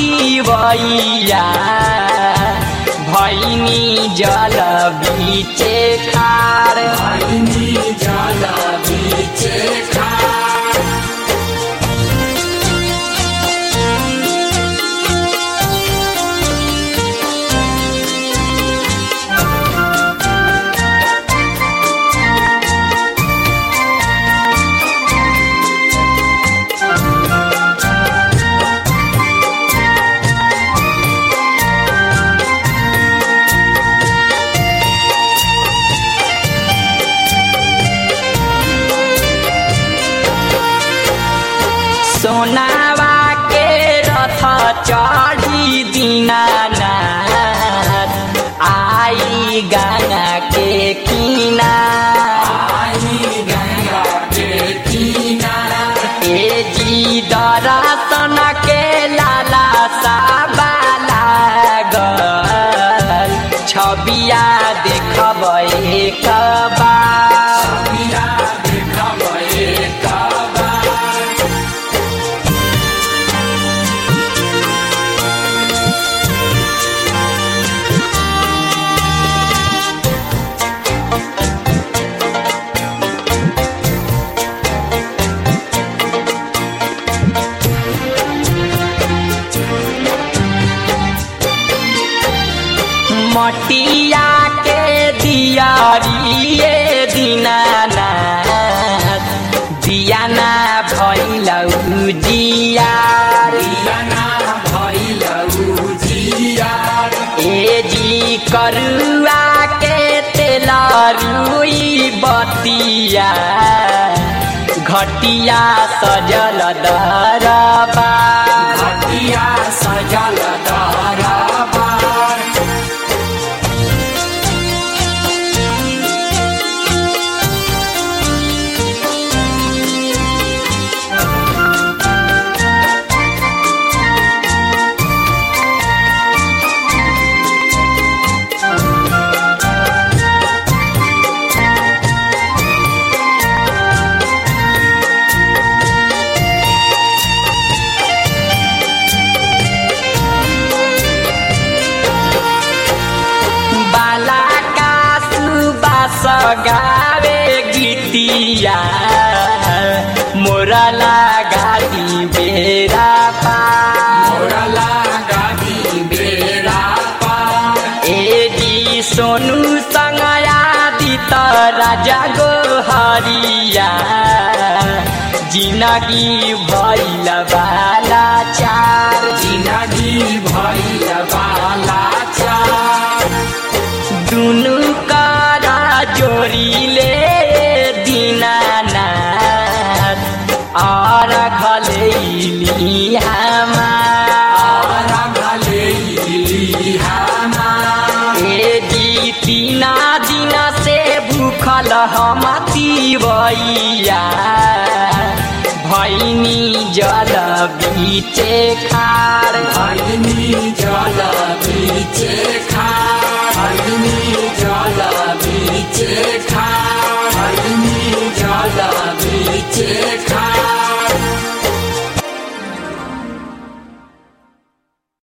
तिवैया भैनी जल बीचे खार भैनी जल बीचे खार सोनावा के रथ चढ़ी दीनानाथ आई गंगा के किनार आई गंगा के किनार ए जी दरसन के लाला साबा लागल छबिया देखब एक बार बिया देखब एक बार मटिया के दियारिए दीनानाथ दियाना भैलौ जियार बियाना भैलौ जियार ए जी करुआ के तेल रुई बतिया घटिया सजल दरबा घटिया सजल दरबार बाला का सुबास गावे गीतिया मोरा लगा दी बेरा पार मोरला गादी बेरा पार ए जी सोनू संग आदित राजा गो हरिया जिनगी भैल बाला चार जिनगी भैल बाला चार दुनु करा जोड़ीले दीनानाथ और घलेली हमार भले हमार ए जी तीना दिन से भूखल हम तिवैया भैनी जल बीचे खार भैनी